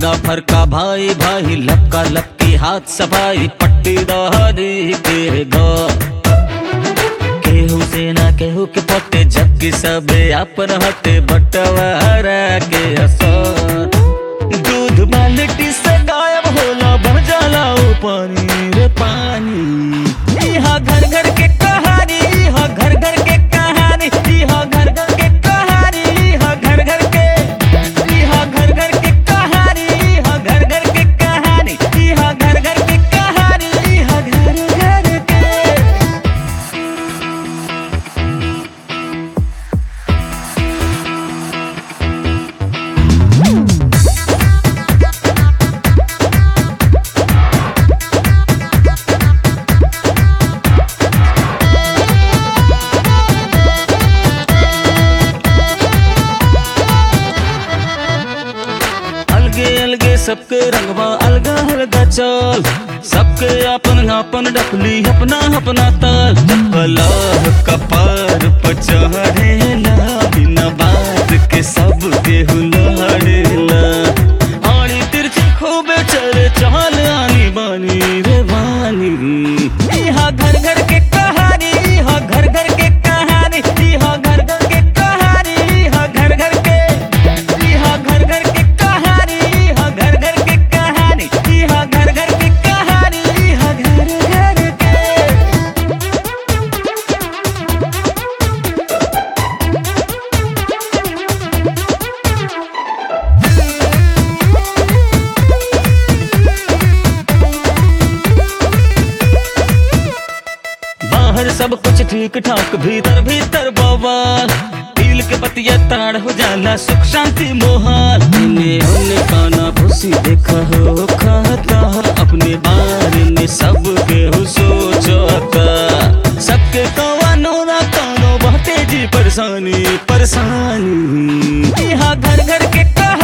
फीका फरका भाई भाई लपका लपकी हाथ सफाई पट्टी दहरी के घर केहू से ना केहू के पट्टे जबकि सबे अपन हटे बटवारा के असर दूध बाल्टी से गायब होला बन जाला ऊ पानी रे पानी यहाँ घर घर के कहानी यहाँ घर घर के कहानी यहाँ घर घर के कहानी यहाँ घर घर के यहाँ घर घर के कहानी यहाँ घर घर के कहानी यहाँ घर घर के कहानी यहाँ घर घर के अलगे अलगे सबके रंगवा अलगा अलगा चल सबके अपन अपन डपली अपना अपना ताल कलह कपार पर चढ़ेला बिना बात के सब के हुलड़ेला आड़ी तिरछी खूबे चले चल आनी बानी रे बानी यहाँ घर घर के कहानी यहाँ घर घर के कहानी यहाँ घर घर के कहानी यहाँ घर घर के यहाँ घर घर के कहानी यहाँ घर घर के कहानी यहाँ घर घर के कहानी यहाँ घर घर के बाहर सब कुछ ठीक ठाक भीतर भीतर बवाल दिल के पतिया ताड़ हो जाला सुख शांति मोहाल इन्हें उन्हें काना खुशी देखा हो खाता अपने बारे में सब के हो सोचता सबके कवानो ना कानो बहुते जी परेशानी परेशानी यहाँ घर घर के कहा